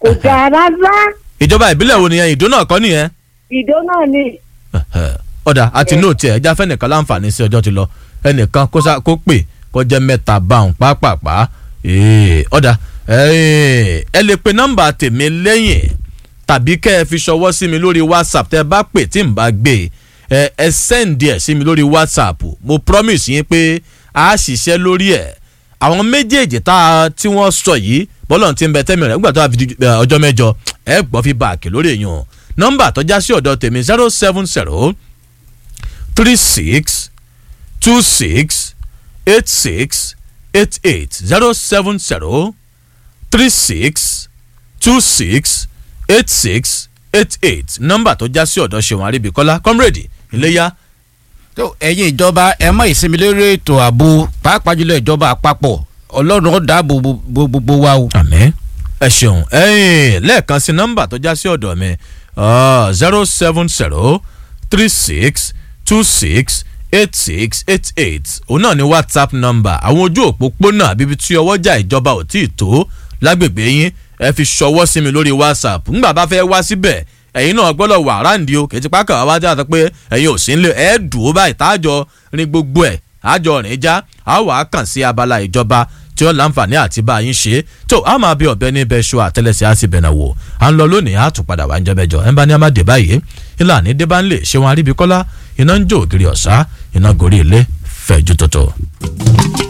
kò dáa rárá ìjọba ìbílẹ̀ wo nìyẹn ìdó náà kọ́ nìyẹn. ìdó náà ni ọ̀dà àti nóòtì ẹ̀ ẹja fẹ́nìkan láǹfààní sí ọjọ́ ti lọ ẹnìkan kó sá kó pè kó jẹ́ mẹ́ta báwọn pápápá Ee, ọ̀dà ee, ẹ lè pe nọ́mbà tèmi lẹ́yìn tàbí kẹ́ ẹ fi ṣọwọ́ sí mi lórí whatsapp tẹ́ ẹ bá pè tí n bá gbé ẹ ẹ sẹ́ǹdì ẹ̀ sí mi lórí whatsapp mo promise yín pé a ṣiṣẹ́ lórí ẹ̀ àwọn méjèèjì tá a tí wọ́n sọ yìí bọ́lọ̀ ti ń bẹ tẹ́mi rẹ̀ nígbà tó a fi di ẹ, ọjọ́ mẹ́jọ ẹ gbọ́ fi báàkì lórí èèyàn nọ́mbà tó já sí ọ̀dọ̀ tèmi zero seven zero three six two six eight six eight eight zero seven zero three six two six eight six eight eight nọ́mbà tó já sí ọ̀dọ̀ ṣèwọ̀n àríbíkọ́lá comrade iléyà tó ẹ̀yin ìjọba ẹ mọ ìsinmi lórí ètò ààbò pàápàá jùlọ ìjọba àpapọ̀ ọlọ́run ó dáàbò bo gbogbo wa o. àmín ẹ ṣeun ẹyìn lẹ́ẹ̀kan sí nọ́mbà tó já sí ọ̀dọ̀ mi zero seven zero three six two six eight six eight eight òun náà ni whatsapp number àwọn ojú òpópónà àbíbi tí ọwọ́jà ìjọba ò tí ì tó lágbègbè yín ẹ fi ṣọwọ́ sí mi lórí whatsapp ńgbà bá fẹ́ wá síbẹ̀ ẹ̀yin náà gbọ́dọ̀ wà ráǹdí o kìí ti pákà wá wájú àti pé ẹ̀yin ò sí nílé ẹ̀ dùn ó báyìí táàjọ rin gbogbo ẹ̀ àjọ rìn já a wà á kàn sí abala ìjọba tí ó láǹfààní àti bá yín ṣe tó a máa bí ọ̀bẹ ní bẹ́ẹ̀ ṣọ àtẹlẹsẹ̀ á sì bẹ̀nà wò à ń lọ lónìí á tún padà wá ń jẹ́bẹ̀jọ ẹ̀ ń bá ní amáde báyìí ìlànà ìdíbà ń lè ṣe wọn aríbi kọ́lá iná ń jó ògiri ọ̀sá iná gorí ilé fẹ̀jú tọ̀tọ̀.